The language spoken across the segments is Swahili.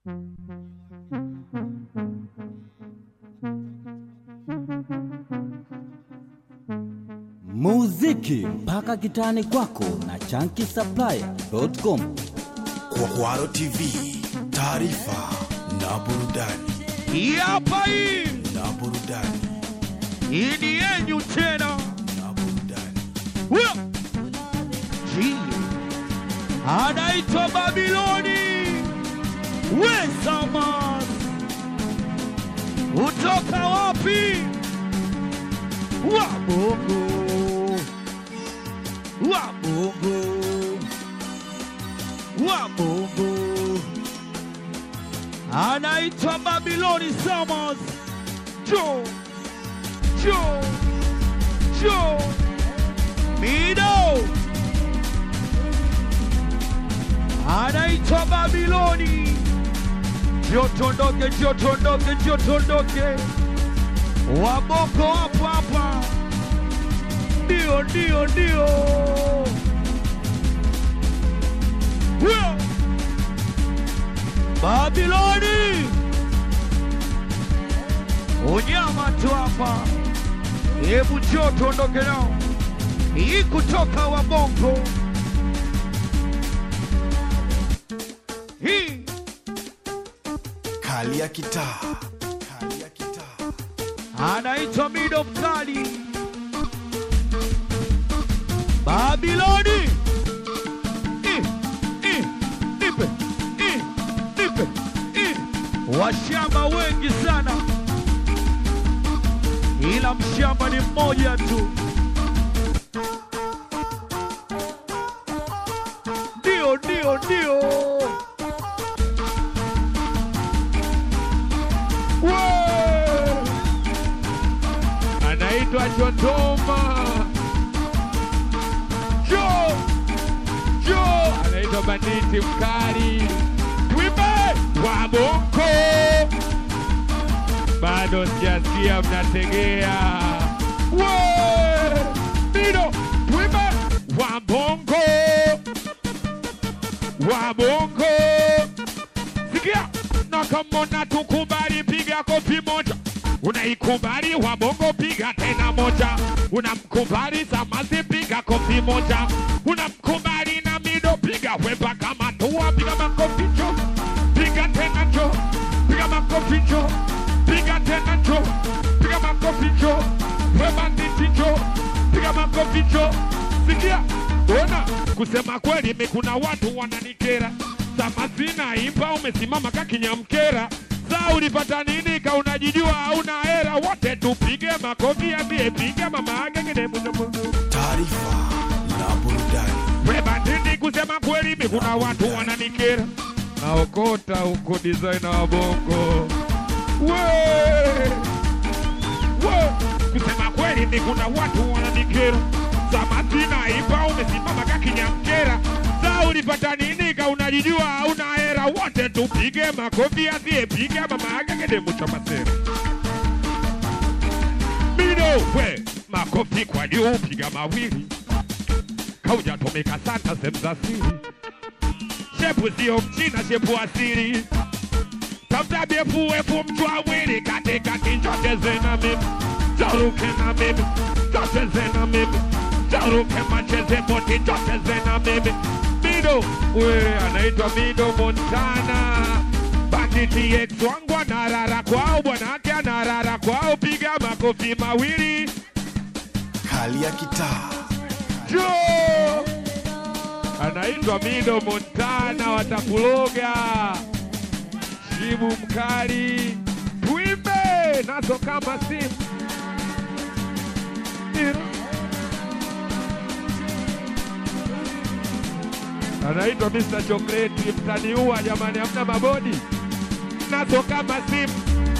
muziki mpaka kitani kwako na chankisupplier.com. Kwaro TV, taarifa na burudani Hii hapa hii na burudani hii ni yenyu tena na burudani. Huyo Jini anaitwa Babiloni Wesamas, kutoka wapi? Wabongo, Wabongo, Wabongo, anaitwa Babiloni Samas. Jo, Jo, Jo, Mido anaitwa Babiloni. Jotondoke, jotondoke, jotondoke, waboko hapo hapa, ndio ndio ndio, huyo Babiloni, unyama tu hapa. Hebu njoo tuondoke nao, hii kutoka Wabongo hii Kali ya kitaa, kali ya kitaa. anaitwa Mido Mkali Babiloni. I, i, nipe, i, nipe, i. Washamba wengi sana, ila mshamba ni mmoja tu. Ndio, ndio, ndio. Wee! anaitwa Chotoma Jo Jo anaitwa banditi mkali Twimbe wa Bongo bado sijasikia mnategea We! Mido Twimbe wa Bongo wa Bongo sikia na kama unatukubali piga kofi moja unaikubali wabongo piga tena moja unamkubali samasi piga kofi moja unamkubali na mido piga weba kama tua piga makofi jo piga tena jo piga makofi jo piga tena jo piga makofi jo weba nditi jo piga makofi jo sikia ona kusema kweli mi kuna watu wananikera samazina imba umesimama kakinyamkera saa ulipata nini ka unajijua hauna hera wote tupige makofi ambie piga mama agengene Taarifa na burudani webandini kusema kweli mi kuna watu wananikera naokota huko designer wa bongo we we kusema kweli mi kuna watu wananikera samatina ipa umesimama kakinyamkera saa ulipata nini ka unajijua hauna hera wote tupige makofi asiyepiga mama agengene muchamasera Mido we makofi kwa juu, piga mawili, kaujatomeka sana sehemu za siri. Shepu sio mchina, shepu asili. Tafuta BFF mchwawili, katikati njocheze na mimi, jaruke na mimi, njocheze na mimi, jaruke macheze boti, njocheze na mimi. Mido we anaitwa Mido Montana Banditi ex wangu anarara kwao, bwanake anarara kwao, piga makofi mawili kali ya kitaa jo anaitwa Mido Montana, watakuloga shibu mkali, tuimbe nazo kama simu anaitwa Mr. Chocolate, mtaniua jamani, hamna mabodi nazo kama simu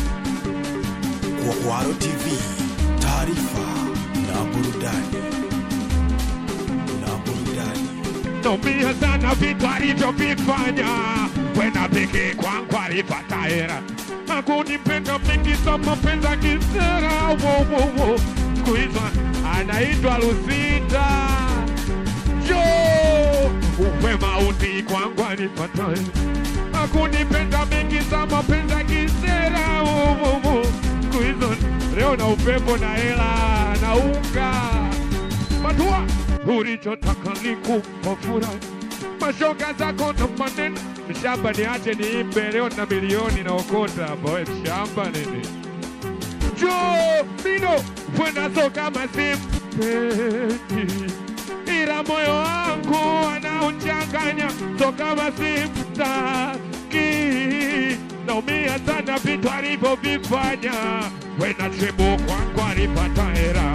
Kwaro TV, taarifa na burudani na burudani. Naumia sana vitu alivyovifanya, wena pekee kwangu alipata hera, hakunipenda mingi za mapenzi ya kisera. Wo, wo, wo. Siku hizo anaitwa Lusita jo uwe mauti kwangu alipata hera, hakunipenda mingi mapenzi ya kisera uvuvu siku hizo leo na upepo na hela na unga matua ulichotaka ni kumpa furaha mashoga zako na maneno mshamba niache niimbe leo na milioni na okota hapa we mshamba nini jo mino fwenazo kama simpendi ila moyo wangu anauchanganya so kama simtaki naumia sana vitu alivyovifanya wena chebo kwangu alipata hera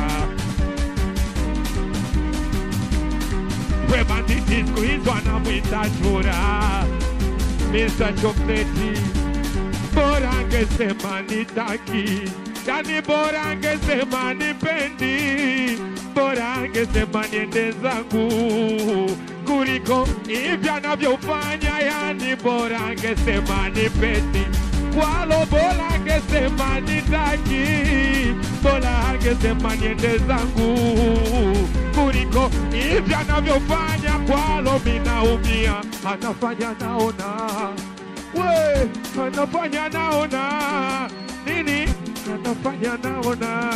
we banditi siku hizo anamwita chura Mr. Chokleti bora angesema nitaki yani bora angesema nipendi bora angesema niende zangu kuliko hivi anavyofanya yani bora angesema nipendi kwalo bora angesema nitaki bora angesema niende zangu kuliko hivi anavyofanya kwalo minaumia anafanya naona we anafanya naona nini anafanya naona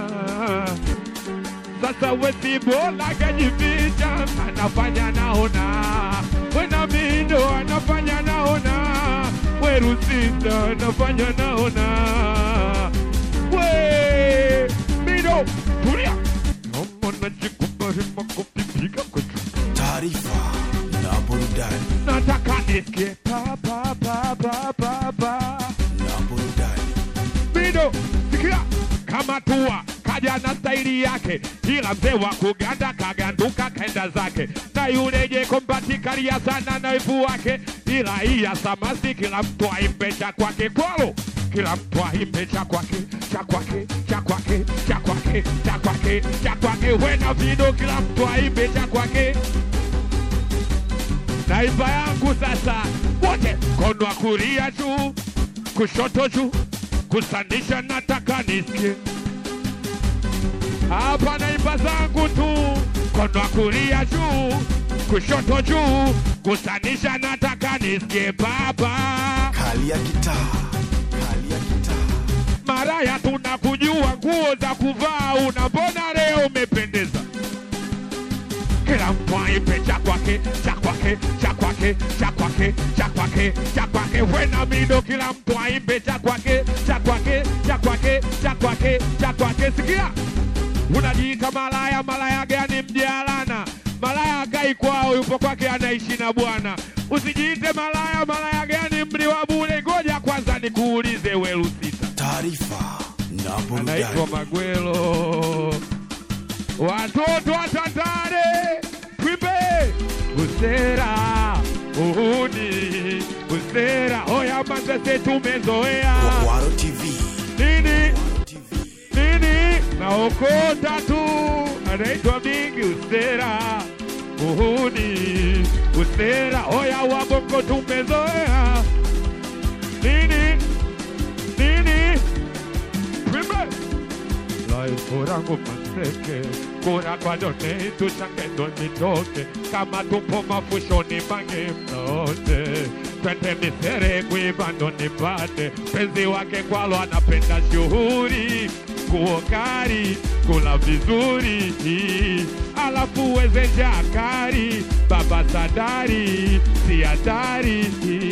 sasa wesi bola kajificha anafanya naona wena mindo anafanya naona werusita anafanya naona we mindo tulia omona jikubari makopipiga kwetu taarifa na burudani nataka nisikie pa pa pa pa pa pa na burudani Mido, sikia kama tua kaja na staili yake, ila mzee wa kuganda kaganduka kaenda zake, na yule jekompatikalia sana na wivu wake, ila iya samasi kila mtu aimbe cha kwake kwalo kila mtu aimbe cha kwake cha kwake cha kwake cha kwake cha kwake cha kwake, wena vido, kila mtu aimbe cha kwake naiba yangu sasa, wote kono wa kulia juu, kushoto juu, kusandisha, nataka nisikie hapa. Naiba zangu tu, kono wa kulia juu, kushoto juu, kusandisha, nataka nisikie baba. kali ya kitaa kali ya kitaa Maraya tunakujua, nguo za kuvaa una, mbona leo umependeza? Kila mtu aipe cha kwake cha kwake cha kwake cha kwake cha kwake cha kwake, wena mido, kila mtu aimbe cha kwake cha kwake cha kwake cha kwake cha kwake. Sikia, unajiita malaya, malaya gani mjalana? Malaya akai kwao, yupo kwake anaishi na bwana. Usijiite malaya, malaya gani mli wa bure? Ngoja kwanza nikuulize, welusita taarifa na anaitwa burudani Magwelo. Watoto wa Tandale, twimbe usera uhuni usera, oya Manzese tumezoea Kwaro TV nini Kwaro TV nini, naokota tu, anaitwa Mingi usera uhuni usera, oya wabongo tumezoea nini nini, twimbe Life rangu maseke kura kwa done tuchange ndo nitoke kama tupo mafushoni mange mnote twende misere kuiva ndo nipate penzi wake kwalo anapenda shughuri kuokari kula vizuri alafu weze jakari baba sadari si hatari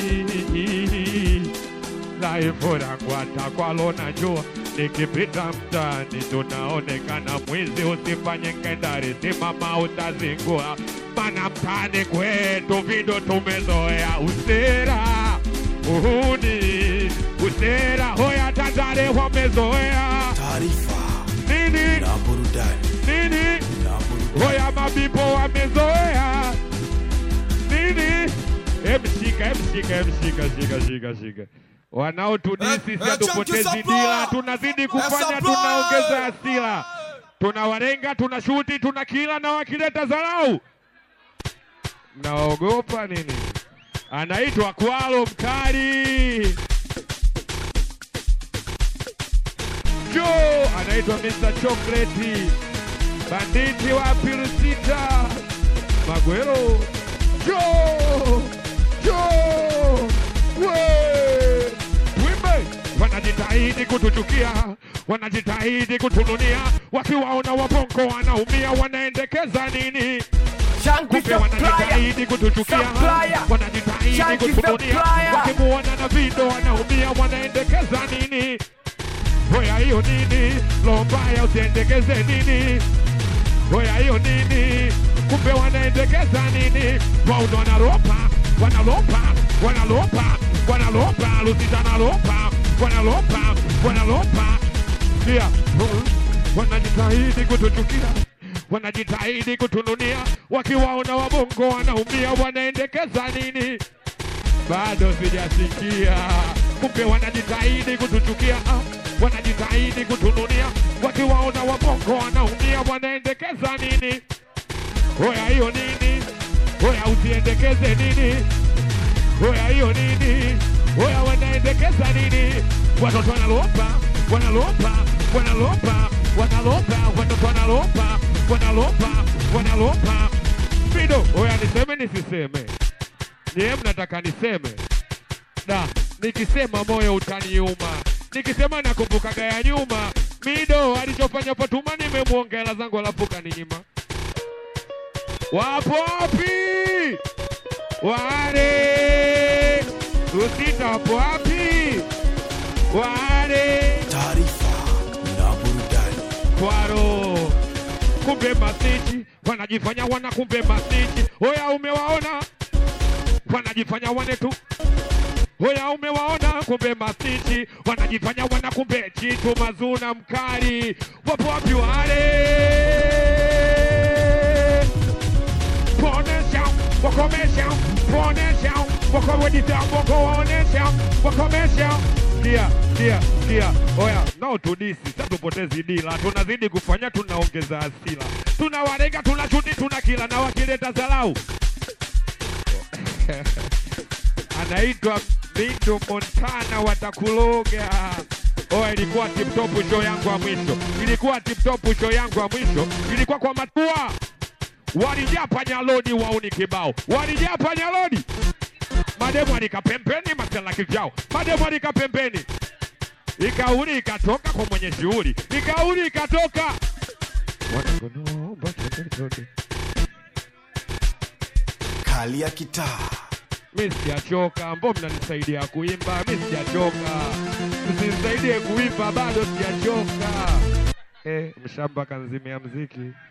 dhaifu langu hata kwalo najua nikipita mtaani tunaonekana mwizi usifanye ngedari simama utazingua mana mtaani kwetu vindo tumezoea usera uhuni usera hoya tandare wamezoea taarifa nini na burudani nini na burudani hoya mabibo wamezoea nini emshika emshika emshika shika shika shika wanaotudisi Eh, si eh, hatupotezi Chunky dila Supplier! tunazidi kufanya Supplier! tunaongeza hasira tunawarenga tuna shuti tuna kila na wakileta dharau mnaogopa nini anaitwa kwalo mkali jo anaitwa Mr. Chocolate banditi wa pilusita Magwero jo jo we wanajitahidi kutuchukia, wanajitahidi kutununia, wakiwaona wabongo wanaumia, wanaendekeza nini? Chunky Kumbe supplier. wanajitahidi kutuchukia, Supplier. wanajitahidi Chunky kutununia, supplier. wakimuona na vindo wanaumia, wanaendekeza nini? Hoya hiyo nini? Lombaya usiendekeze nini? Hoya hiyo nini? Kumbe wanaendekeza nini? Wauno wanalopa, wanalopa, wanalopa, wanalopa, Lusita analopa, wanalopa, wanalopa. Pia wanajitahidi kutuchukia, wanajitahidi kutununia, wakiwaona wabongo wanaumia, wanaendekeza nini? bado sijasikia. Kumbe wanajitahidi kutuchukia, ah, wanajitahidi kutununia, wakiwaona wabongo wanaumia, wanaendekeza nini? Hoya hiyo nini? Hoya usiendekeze nini? Hoya hiyo nini? Hoya wanaendekeza nini? Watoto wanalopa, wanalopa, wanalopa, wanalopa, watoto wanalopa, wanalopa, wanalopa. Fido, hoya niseme nisiseme? Niye mnataka niseme? Da, nikisema moyo utaniuma, nikisema nakumbukaga ya nyuma. Mido alichofanya Fatuma nimemwongela zangu alafu kaninyima. Wapo wapi wale? Usita wapo wapi wale? taarifa na burudani kwaro kumbe masiti wanajifanya wana kumbe masiti hoya umewaona wanajifanya wane tu hoya umewaona kumbe masiti wanajifanya wana kumbe chitu mazuna mkali wapo wapi wale ponesha wakomesha ponesha wakowedita wakowaonesha wakomesha kia kia kia oya nao tudisi sa tupotezi dila tunazidi kufanya tunaongeza asila tunawarega tunachuti tuna kila na wakileta zalau anaitwa Mindo Montana watakuloga. Oya, ilikuwa tip top show yangu ya mwisho, ilikuwa tip top show yangu ya mwisho, ilikuwa kwa matua walijaa panyalodi wauni kibao, walijaa panyalodi mademu alika pembeni, masela kivyao, mademu alika pembeni, ikauli ikatoka kwa mwenye shughuli, ikauli ikatoka Wanakuomba twende, twende. kali ya kitaa mi sijachoka, mbo mnanisaidia kuimba, mi sijachoka, msinisaidie kuimba, bado sijachoka. Eh, mshamba kanzimia mziki.